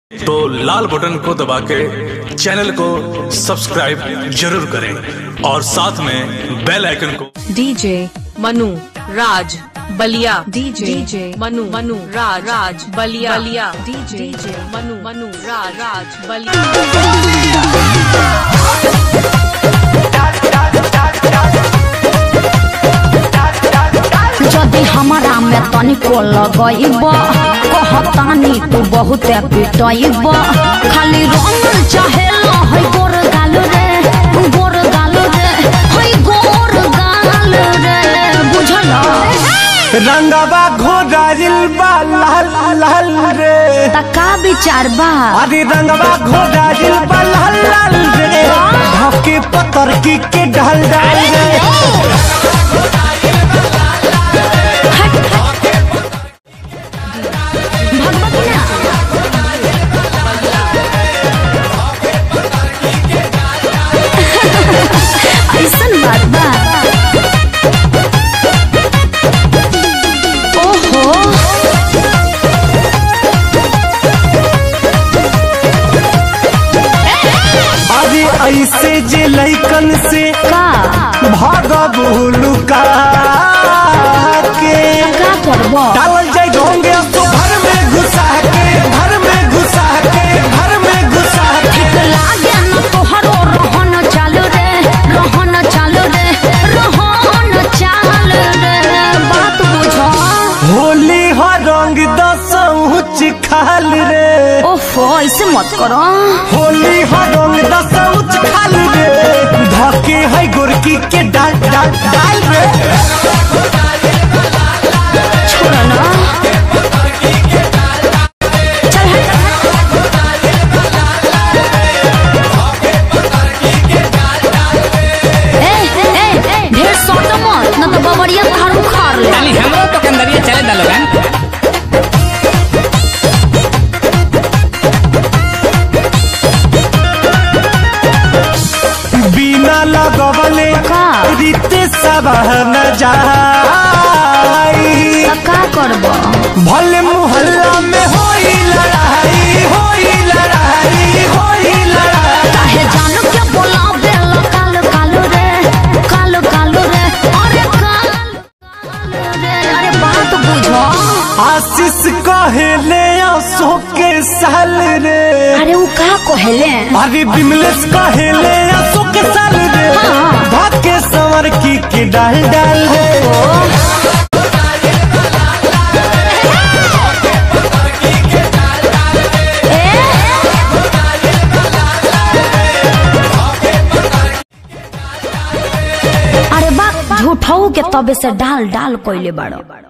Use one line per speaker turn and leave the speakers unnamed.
तो लाल बटन को दबा के चैनल को सब्सक्राइब जरूर करें और साथ में बेल आइकन को
DJ
Manu Raj Ballia
DJ
DJ Manu Manu Raj Raj Ballia Ballia
DJ
DJ Manu Manu Raj Raj Ballia
যদি हमारा में तनिको लगइब कहतानी तू बहुते पिटइब खाली रंग चाहे है गोर गाल रे गोर गाल रे है गोर गाल रे बुझल
रंगवा घोड़ाइल बा लाल लाल रे
तका विचार बा
अरे रंगवा घोड़ाइल बा लाल लाल रे धके पतर की के ढल डाल रे
भगवती ना ऐसन बात बा ओहो
अरे ऐसे जे लइकन से
का
भागब लुका के
का करबो
डालल जाय ढोंगे तो घर में घुसा के घर में घुसा के घर में घुसा के
लागे न तोहरो रहन चालू रे रहन चालू रे रहन चालू रे बात बुझो
होली हो रंग दसौच खाल रे
ओफो ऐसे मत करो
होली हो रंग दसौच खाल रे धके है गोरकी के डाल डाल डाल रे
छोड़ो ना चल हट ए ए ए ढेर सोटो मत न तो बबरिया खार उखाड़ ले
ताली हमरो तो कंदरिया चले दा लोगन
बिना लगवले
का?
रीते सबह न जाई
तो का करबो
भले मोहल्ला में होई लड़ाई होई लड़ाई होई लड़ाई
काहे जानू क्या बोला बेल काल कालो रे काल कालो रे अरे काल कालो रे अरे बात बुझो
आशीष कहेले आंसू के साल रे
अरे वो का कहले
अरे बिमलेश कहेले आंसू के साल रे
हाँ।
भाग्य संवर की के डाल डाल रे
अरे बात झूठाऊ के तबे से डाल डाल कोइले बाड़ो